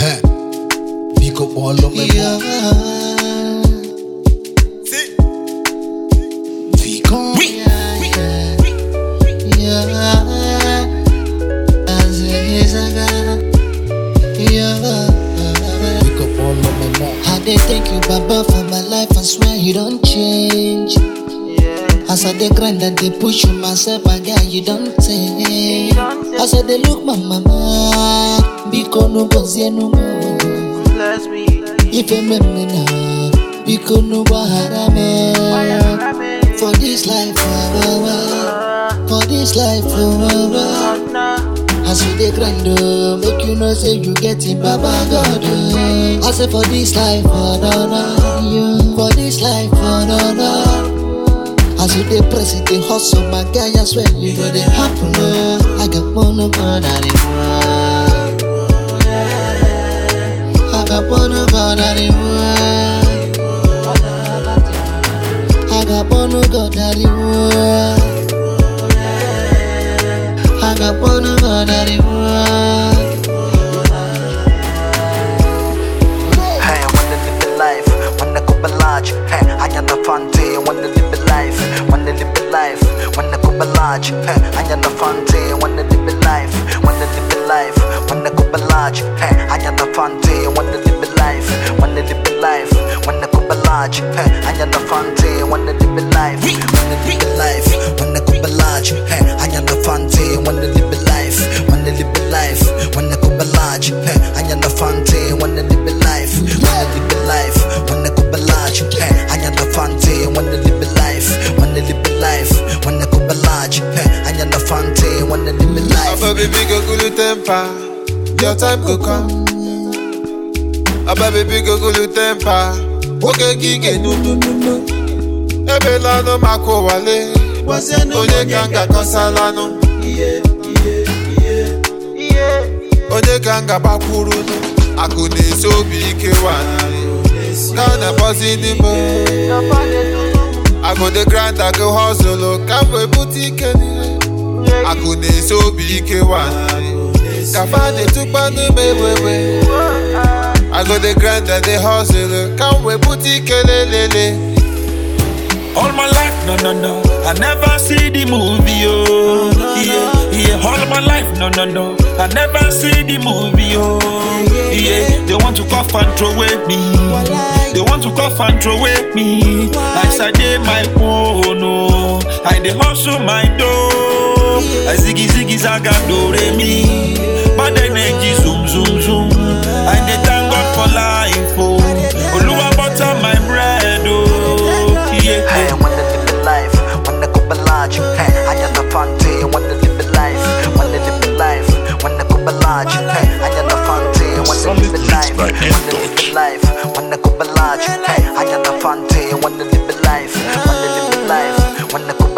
Huh. Pick up all of my Yeah. See, Pick up. we, we, we. Yeah. As is a girl. Yeah. Pick up all of my mom. I dey thank you, Baba, for my life. I swear you don't change. As I dey grind and dey push you myself, my guy, you don't change. As I dey look my mama, biko no gozie no more. Bless me. Ife meme na, biko no baharame. For this life, oh, oh, oh. for this life, oh, oh, oh. As you dey grind, oh, make you know say you get it, Baba God. Oh. I say for this life, oh no no, yeah. for this life, oh no no. As you dey press it, dey hustle, my guy, I swear you go dey happen. Oh. I got one of God at the I got one of God at the I got one of God at the I got one of God at the Hey, I wanna live a life, wanna go large. Hey, I am the fante, wanna live a life, wanna live a life, wanna go large. Hey, I am the fante, wanna live a life, wanna live a life, wanna go large. Hey, I am the fante, wanna live a life, wanna live a life, wanna go large. Hey, I am the fante, wanna live a life, wanna live a life, wanna go large. Hey, I am the fante, wanna live a life, wanna live a life, wanna go large. Hey, I am the fante, wanna live a life, wanna live a life, wanna go large. Hey, I am the fante, wanna live a life, wanna live a life, wanna go large. Hey, I am the fante, wanna live a life. Abba baby go cool temper, your time go come. Abba baby go cool temper, oge gige nu nu nu nu. Ebela no mako wale, onye kanga kosalanu. Onye kanga bakwuru nu, akụ na-esi obi ike wanarị. Ka na-akpọzi n'ime I go dey grind, I go hustle, ka m wee bute ike n'ihe. Akụ na-esi obi ike wanarị. Ka fa na-etukpa n'ime wewe. I go dey grind, I dey hustle, ka m wee bute ike lelele. All my life, no, no, no. I never see the movie, oh. Yeah, yeah. All my life, no, no, no. I never see the movie, oh. Yeah, they want to cough and throw away me. They want to cough and throw away me. I said, they my phone, no. I dey hustle my dough. I ziggy ziggy zaga do re mi. Bad energy zoom zoom zoom. I dey thank God for life, oh. Oluwa butter my bread, oh. Yeah. Hey, I wanna live a life, wanna go large. Hey, I am the fante, wanna live a life, wanna live a life, wanna go large. Hey, I am the fante, wanna live a life, wanna live a life, wanna go large. Hey, I am the fante, wanna live a life, wanna live a life, wanna go